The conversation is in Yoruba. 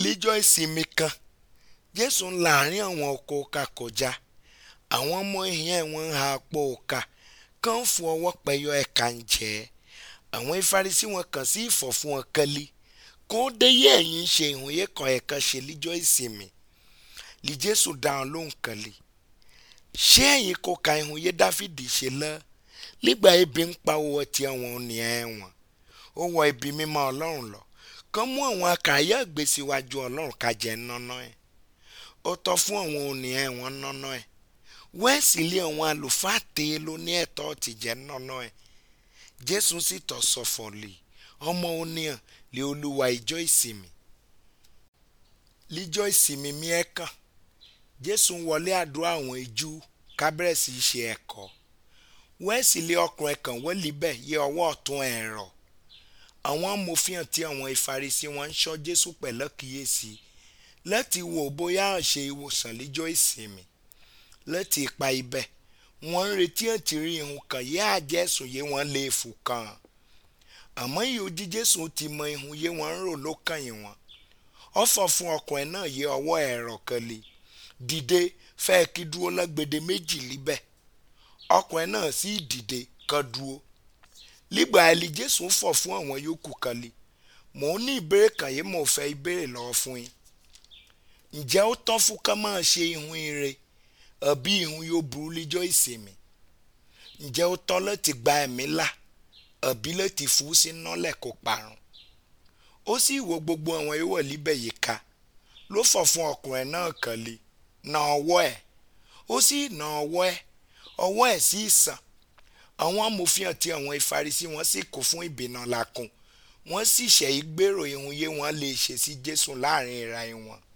líjọ́ ìsinmi kan jésù ń láàrin àwọn oko ọkà kọjá àwọn ọmọ ìyẹn wọn ń ha apò ọkà kàn ń fún ọwọ́ pẹ̀yọ ẹ̀ka ń jẹ́ àwọn ìfarisí wọn kàn sí ìfọ̀ fún wọn kẹ́lí kó dé yẹ ẹ̀yìn ń ṣe ìhùnyẹ kan ẹ̀ka ṣe líjọ́ ìsinmi lí jésù dáhùn lóhùn kẹ́lí ṣé ẹ̀yin kò ka ìhùnyẹ dáfídì ṣe lọ nígbà ebi ń pa owó ọtí àwọn ènìyàn ẹ̀wọ̀n ó wọ ibi mímọ́ ọlọ́run lọ kàn mú àwọn àkàyà gbèsèwájú ọlọ́run kájẹ nánà ẹ̀ ó tọ́ fún àwọn ènìyàn ẹ̀wọ̀n nánà ẹ̀ wẹ́ẹ̀sì lé àwọn àlùfáà tẹ́ ló ní ẹ̀tọ́ ti jẹ́ nánà ẹ̀ jésù sì tọ̀ sọ̀fọ̀ lè ọmọ oníyàn lé olúwa ìjọ ìsinmi líjọ́ ìsinmi mi ẹ̀ kàn jésù ń wọlé àdúrà àwọn ijú kábẹ́rẹ́sì ṣe ẹ̀kọ́ wẹ́ẹ̀sì lé ọkùnrin kan wọ́n líbẹ̀ yẹ ọwọ́ ọ̀tún ẹ̀rọ àwọn amòfin àti àwọn ìfarisí wọn ń ṣọ́ jésù pẹ̀lú kíyèsí láti wò bóyá àṣẹ ìwòsàn líjọ́ ìsinmi láti ipa ibẹ̀ wọ́n ń retí àti rí ihun kan yé àjẹsùn yé wọ́n lè fò kàn àmọ́ ìyójí jésù ti mọ ihun yé wọ́n ń rò lókàn yìí wọn ọ̀fọ̀ fún ọkùnrin náà yé ọwọ́ ẹ̀rọ kan lè dìde fẹ́ẹ́ kí dúró lágbède méjì líbẹ̀ ọkùnrin náà sì dìde kan dúró lígbà ẹlí jésù ń fọ̀ fún àwọn yòókù kan lè mò ń ní ìbéèrè kan yìí mò ń fẹ́ ìbéèrè lọ́wọ́ fún yín ǹjẹ́ ó tán fún ká máa ṣe ihun ire àbí ihun yóò burú líjọ́ ìsinmi ǹjẹ́ ó tán láti gba ẹ̀mí là àbí láti fún sí nọ́lẹ̀ kó parun ó sì wo gbogbo àwọn yòówọ̀ líbẹ̀ yìí ká ló fọ̀ fún ọkùnrin náà kan lè na ọwọ́ ẹ̀ ó sì na ọwọ́ ẹ̀ ọwọ́ ẹ̀ sì sàn àwọn amòfin àti àwọn ìfarisí wọn sì kó fún ìbínú lakùn wọ́n sì ṣẹ̀yí gbèrò ihun yé wọn lè ṣe sí jésù láàrin ìra wọn